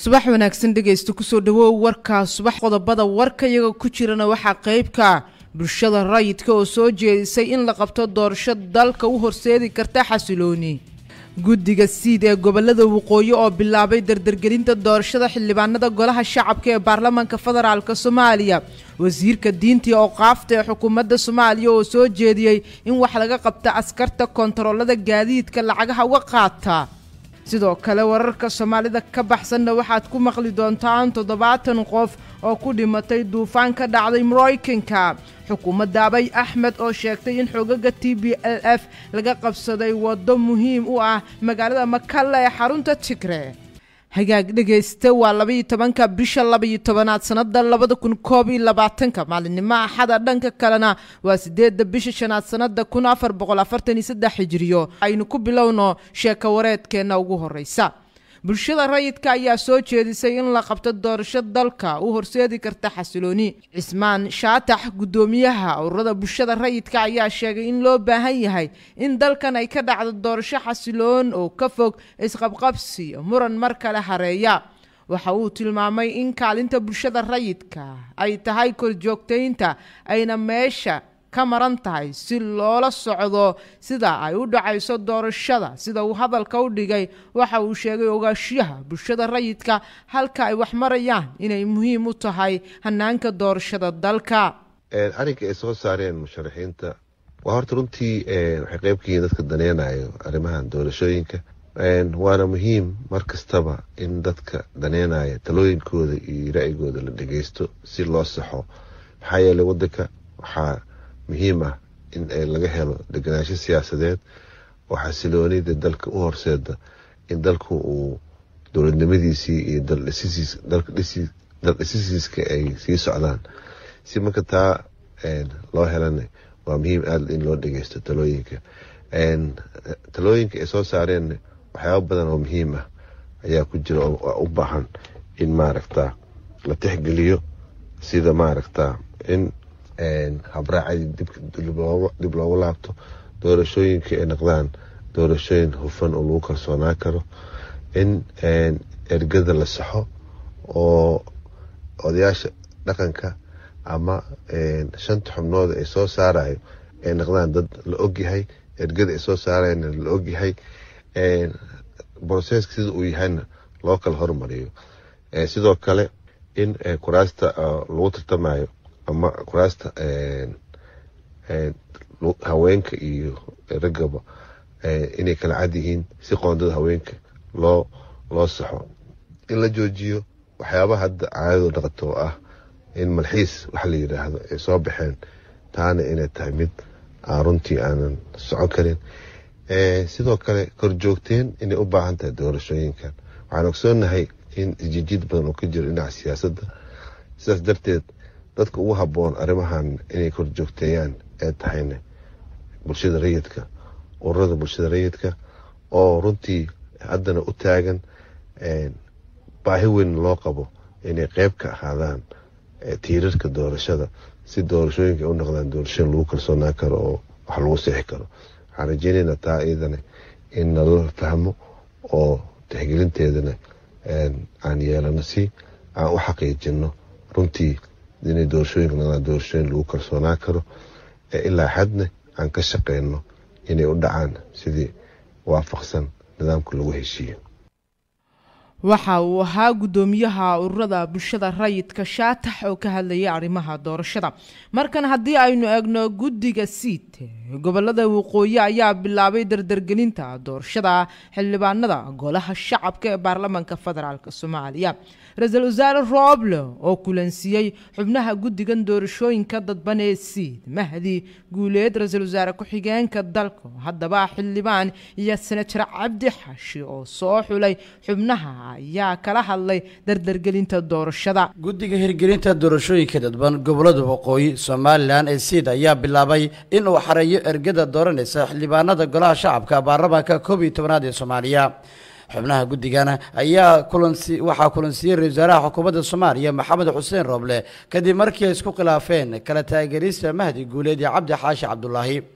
subax wanaagsan dhegaysta kusoo dhawow warkaa subax qodobada warka iyaga ku jirana waxaa qeybka bulshada rayidka oo soo jeedisay in la qabto doorasho dalka u horseedi karta xasilooni guddiga siid ee gobolada waqooyi oo bilaabay dardargelinta doorashada xildhibaanada golaha shacabka ee baarlamaanka federaalk soomaaliya wasiirka diinta iyo awqaafta ee xukuumadda soomaaliya oo soo jeediyey in wax laga qabta askarta kontaroolada gaadiidka lacagaha uga qaata sidoo kale wararka soomaalida ka baxsanna waxaad ku maqli doontaan toddobaatan qof oo ku dhimatay duufaan ka dhacday maraykanka xukuumadda abay axmed oo sheegtay in xogaga t b l f laga qabsaday waddo muhiim u ah magaalada makalle ee xarunta tigre hagaag dhegaysta waa labaiyo tobanka bisha labaiyo tobanaad sannada labada kun koob iyo labaatanka maalinimo axada dhanka kalena waa sideedda bisha shanaad sannada kun afar boqol afartan iyo saddex hijiriyo aynu ku bilowno sheeko wareedkeenna ugu horeysa bulshada rayidka ayaa soo jeedisay in la qabto doorasho dalka u horseedi karta xasilooni cismaan shaatax guddoomiyaha ururada bulshada rayidka ayaa sheegay in loo baahan yahay in dalkan ay ka dhacdo doorasho xasiloon oo ka fog isqabqabsi muran mar kale hareeya waxa uu tilmaamay in kaalinta bulshada rayidka ay tahay korjoogtaynta ayna meesha ka maran tahay si loola socdo sida ay u dhacayso doorashada sida uu hadalka u dhigay waxa uu sheegay ogaashiyaha bulshada rayidka halka ay wax marayaan inay muhiim u tahay hanaanka doorashada dalka arrinka ay soo saareen musharaxiinta waa horta runtii waxay qeyb ka yihiin dadka daneynayo arrimahan doorashooyinka waana muhiim mar kastaba in dadka daneynaya talooyinkooda iyo ra'yigooda la dhageysto si loo saxo maxaa yeeley wadanka waxaa muhiim ah in laga helo deganaansho siyaasadeed oo xasiloonida dalka u horseeda in dalku uu dowladnimadiisii iyo daldhisisiiska ay sii socdaan si marka taa loo helana waa muhiim aada in loo dhageysto talooyinka talooyinka ay soo saareen waxyaaba badan oo muhiim ah ayaa ku jira oo u baahan in maaragta la tixgeliyo sida maaragta in habraacadii dib loogu laabto doorashooyinka ay noqdaan doorashooyin hufan oo lagu kalsoonaan karo in ergada la saxo oo odayaasha dhaqanka ama shanta xubnooda ay soo saarayo ay noqdaan dad la ogyahay ergada ay soo saarayna la ogyahay broseska sida uu yahayna loo kala hormariyo sidoo kale in kuraasta lagu tartamayo ama kuraasta haweenka iyo raggaba inay kala cad yihiin si qoondada haweenka loo loo saxo in la joojiyo waxyaabaha hadda caadadu dhaqato oo ah in malxiis wax la yidhaahdo ay soo baxeen taana inay tahay mid aan runtii aanan socon karin sidoo kale korjoogteen inay u baahan tahay doorashooyinkan waxaan ogsoonahay in isjijiid badan oo ka jiro dhinaca siyaasadda sidaas darteed dadka ugu habboon arrimahan inay korjoogteeyaan ee tahayna bulshada rayidka ururada bulshada rayidka oo runtii haddana u taagan baahi weyn loo qabo inay qeyb ka ahaadaan tiirarka doorashada si doorashooyinka u noqdaan doorashooyin lagu kalsoonaan karo oo wax lagu seexi karo waxaan rajeynaynaa taa iyadana in nala fahmo oo tixgelinteedana aan yeelano si aan u xaqiijino runtii inay doorashooyinka noqdaan doorashooyin lagu kalsoonaan karo ilaa xadna aan ka shaqeyno inay u dhacaan sidii waafaqsan nidaamka lagu heshiiyo waxa uu ahaa guddoomiyaha ururada bulshada rayidka shaatax oo ka hadlayay arrimaha doorashada markan haddii aynu eegno guddiga siid gobolada waqooyi ayaa bilaabay dardargelinta doorashada xildhibaanada golaha shacabka ee baarlamaanka federaalk soomaaliya ra-iisul wasaare rooble oo kulansiiyey xubnaha guddigan doorashooyinka dadban ee siid mahdi guuleed ra-iisul wasaare ku-xigeenka dalka haddaba xildhibaan iyo senator cabdi xashi oo soo xulay xubnaha ayaa kala hadlay dardargelinta doorashada guddiga hirgelinta doorashooyinka dadban gobolada waqooyi somalilan ee siid ayaa bilaabay in uu xareeyo ergada dooranaysa xildhibaanada golaha shacabka baarlamaanka koob iyo tobanaad ee soomaaliya xubnaha guddigana ayaa kulansi waxaa kulansiiyey ra-isul wasaaraha xukuumadda soomaaliya maxamed xuseen rooble kadib markii ay isku khilaafeen kala taageerista mahdi guuleed iyo cabdi xaashi cabdulaahi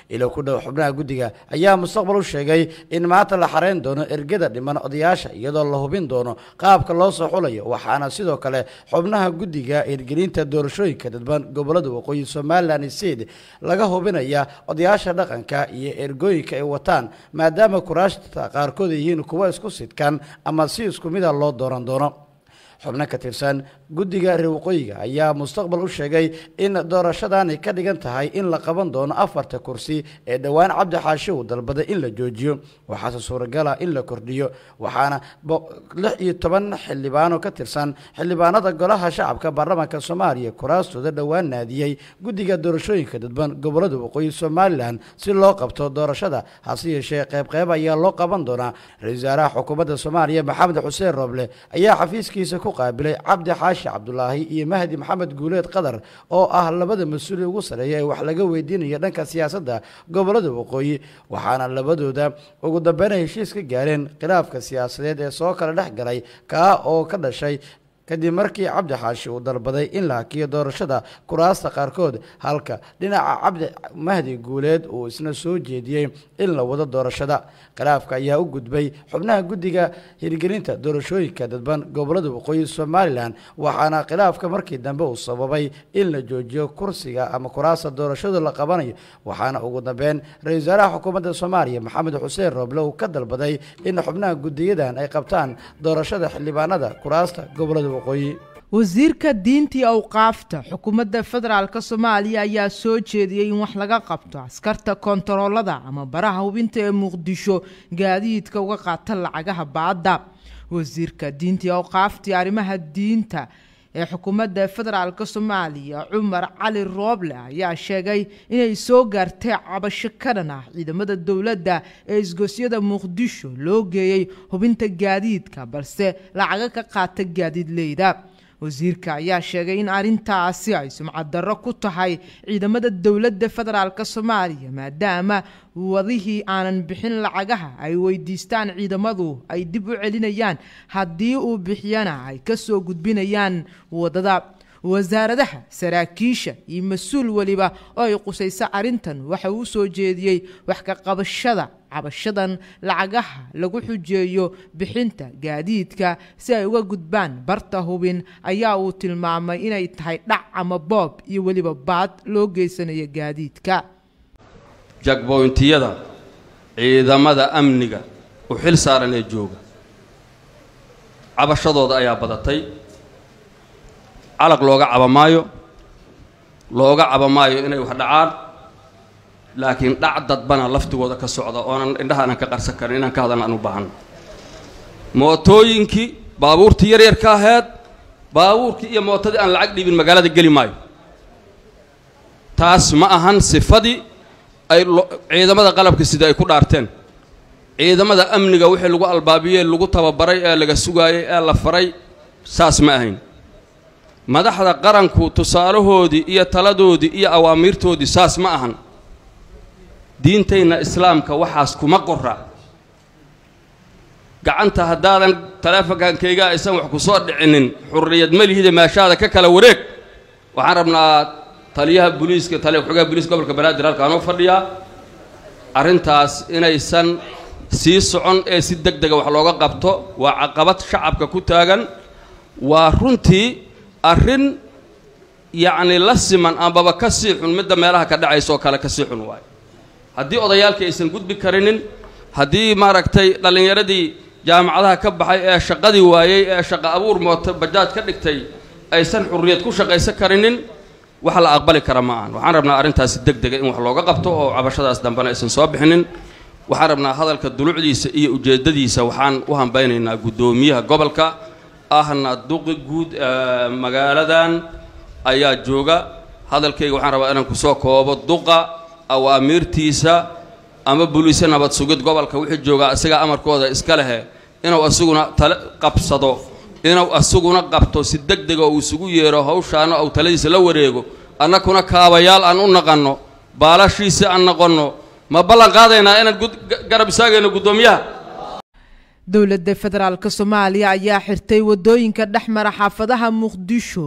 ilo ku dhow xubnaha guddiga ayaa mustaqbal u sheegay in maanta la xareyn doono ergada dhiman odayaasha iyadoo la hubin doono qaabka loo soo xulayo waxaana sidoo kale xubnaha guddiga hirgelinta doorashooyinka dadban gobolada waqooyi somalilan seed laga hubinaya odayaasha dhaqanka iyo ergooyinka ay wataan maadaama kuraashta qaarkood ay yihiin kuwa isku sidkan ama si isku mida loo dooran doono xubno ka tirsan guddiga reer waqooyiga ayaa mustaqbal u sheegay in doorashadani ka dhigan tahay in la qaban doono afarta kursi ee dhowaan cabdi xaashi uu dalbaday in la joojiyo waxaase suuragala in la kordhiyo waxaana lix iyo toban xildhibaano ka tirsan xildhibaanada golaha shacabka baarlamaanka soomaaliya kuraastooda dhowaan naadiyey guddiga doorashooyinka dadban gobolada waqooyi somalilan si loo qabto doorashada hase yeeshee qeybqeyb ayaa loo qaban doonaa ra-isul wasaaraha xukuumadda soomaaliya maxamed xuseen rooble ayaa xafiiskiisa ku qaabilay cabdi xaashi cabdulaahi iyo mahdi maxamed guuleed qadar oo ah labada mas-uuli ugu sareeya ee wax laga weydiinayo dhanka siyaasadda gobolada waqooyi waxaana labadooda ugu dambeyn heshiis ka gaareen khilaafka siyaasadeed ee soo kala dhex galay kaa oo ka dhashay kadib markii cabdi xaashi uu dalbaday in la hakiyo doorashada kuraasta qaarkood halka dhinaca cabdi mahdi guuleed uu isna soo jeediyey in la wado doorashada khilaafka ayaa u gudbay xubnaha guddiga hirgelinta doorashooyinka dadban gobolada waqooyi somalilan waxaana khilaafka markii dambe uu sababay in la joojiyo kursiga ama kuraasta doorashada la qabanayo waxaana ugu dambeyn ra-isul wasaaraha xukuumadda soomaaliya maxamed xuseen rooble uu ka dalbaday in xubnaha guddiyadan ay qabtaan doorashada xildhibaanada kuraasta gobolada wasiirka diintii awqaafta xukuumadda federaalk soomaaliya ayaa soo jeediyey in wax laga qabto askarta kontaroolada ama baraha hubinta ee muqdisho gaadiidka uga qaata lacagaha baadda wasiirka diintii awqaaftii arrimaha diinta ee xukuumadda federaalk soomaaliya cumar cali rooble ayaa sheegay inay soo gaartay cabasho ka dhan ah ciidamada dowladda ee isgoosyada muqdisho loo geeyey hubinta gaadiidka balse lacaga ka qaata gaadiidleyda wasiirka ayaa sheegay in arrintaasi ay sumcad darro ku tahay ciidamada dowladda federaalk soomaaliya maadaama wadihii aanan bixin lacagaha ay weydiistaan ciidamadu ay dib u celinayaan haddii uu bixiyana ay ka soo gudbinayaan wadada wasaaradaha saraakiisha iyo mas-uul weliba oo ay qusayso arrintan waxa uu soo jeediyey wax ka qabashada cabashadan lacagaha lagu xujeeyo bixinta gaadiidka si ay uga gudbaan barta hubin ayaa uu tilmaamay inay tahay dhac ama boob iyo weliba baad loo geysanayo gaadiidka jagboyntiyada ciidamada amniga u xil saaran ee jooga cabashadooda ayaa badatay calag looga caba maayo looga caba maayo inay wax dhacaan laakiin dhac dadbana laftigooda ka socda oonan indhaha aanan ka qarsan karin inaan ka hadalna aan u baahanno mootooyinkii baabuurtii yaryarka aheed baabuurkii iyo mootadii aan lacag dhiibin magaalada geli maayo taas ma ahan sifadii ay ciidamada qalabka sida ay ku dhaarteen ciidamada amniga wixii lagu albaabiyey lagu tababaray ee laga sugaayey ee la faray saas ma ahayn madaxda qaranku tusaalahoodii iyo taladoodii iyo awaamiirtoodii saas ma ahan diintayna islaamka waxaas kuma qora gacanta haddaadan taleefonkankayga aysan wax ku soo dhicinin xurriyad malihida meeshaada ka kala wareeg waxaan rabnaa taliyaha booliiska taliya ku-xigeenka booliiska gobolka banaadir halkaanoo fadhiyaa arrintaas inaysan sii socon ee si deg dega wax looga qabto waa caqabad shacabka ku taagan waa runtii arrin yacni la siman ambaba ka sii xun midda meelaha ka dhacaysa oo kale ka sii xun waayo haddii odayaalkii aysan gudbi karinin haddii maaragtay dhallinyaradii jaamacadaha ka baxay ee shaqadii waayey ee shaqo abuur mooto bajaaj ka dhigtay aysan xurriyad ku shaqaysan karinin wax la aqbali kara ma ahan waxaan rabnaa arrintaasi deg dega in wax looga qabto oo cabashadaas dambena aysan soo bixinin waxaan rabnaa hadalka dulucdiisa iyo ujeeddadiisa waxaan u hambaynaynaa guddoomiyaha gobolka ahna duqi guud magaaladan ayaa jooga hadalkayga waxaan rabaa inaan kusoo koobo duqa awaamiirtiisa ama buliise nabad sugid gobolka wixii joogaa isagaa amarkooda iska lehe inuu asuguna tale qabsado inuu asuguna qabto si deg dega uu isugu yeero hawshaana uu taladiisa la wareego annakuna kaabayaal aan u naqanno baalashiisa aan noqonno ma ballan qaadaynaa inaan garab istaagayno guddoomiyaha dowladda federaalk soomaaliya ayaa xirtay wadooyinka dhex mara xaafadaha muqdisho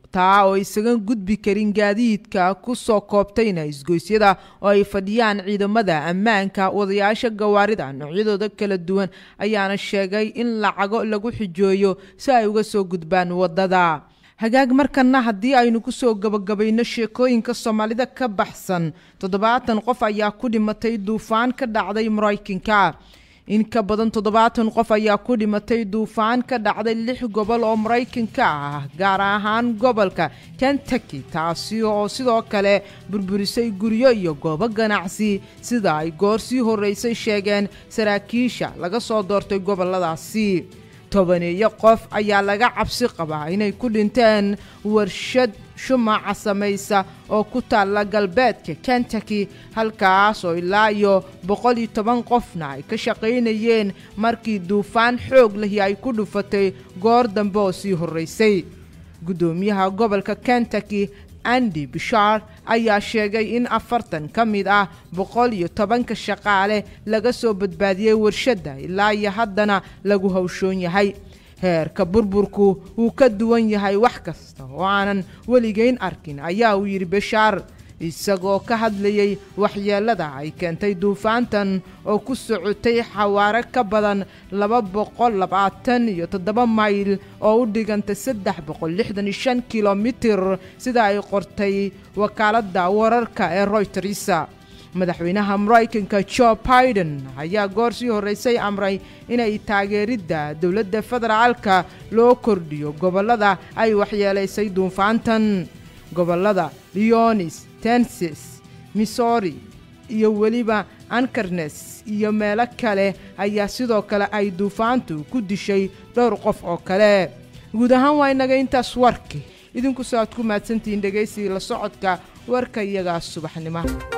taa oo isaga gudbi karin gaadiidka ku soo koobtayna isgoysyada oo ay fadhiyaan ciidamada ammaanka wadayaasha gawaarida noocyadooda kala duwan ayaana sheegay in lacago lagu xijooyo si ay uga soo gudbaan waddada hagaag markana haddii aynu kusoo gabagabayno sheekooyinka soomaalida ka baxsan toddobaatan qof ayaa ku dhimatay duufaan ka dhacday maraykanka in ka badan toddobaatan qof ayaa ku dhimatay duufaan ka dhacday lix gobol oo maraykanka ah gaar ahaan gobolka kentucky taasi oo sidoo kale burburisay guryo iyo goobo ganacsi sida ay goor sii horreysay sheegeen saraakiisha laga soo doortay goboladaasi tobaneeyo qof ayaa laga cabsi qabaa inay ku dhinteen warshad shumaca samaysa oo ku taalla galbeedka kentucky halkaas oo ilaa iyo boqol iyo toban qofna ay ka shaqaynayeen markii duufaan xoog lahi ay ku dhufatay goor dambe oo sii horraysay guddoomiyaha gobolka kentucky andi bishaar ayaa sheegay in afartan ka mid ah boqol iyo tobanka shaqaale laga soo badbaadiyey warshadda ilaa iyo haddana lagu hawshoon yahay heerka burburku wuu ka duwan yahay wax kasta oo aanan weligeyn arkin ayaa uu yidhi bishaar isagoo ka hadlayay waxyeelada ay keentay duufaantan oo ku socotay xawaare ka badan laba boqol labaatan iyo toddoba mayl oo u dhigantay saddex boqol lixdan iyo shan kilomitir sida ay qortay wakaaladda wararka ee royters madaxweynaha maraykanka jo biden ayaa goor sii horreysay amray inay taageeridda dowladda federaalka loo kordhiyo gobollada ay waxyeelaysay duufaantan gobollada leonis tenses missouri iyo weliba ankarnes iyo meelo kale ayaa sidoo kale ay duufaantu ku dishay dhowr qof oo kale guud ahaan waa inaga intaas warki idinku soo aad ku mahadsantihiin dhegaysigii la socodka warka iyagaa subaxnimo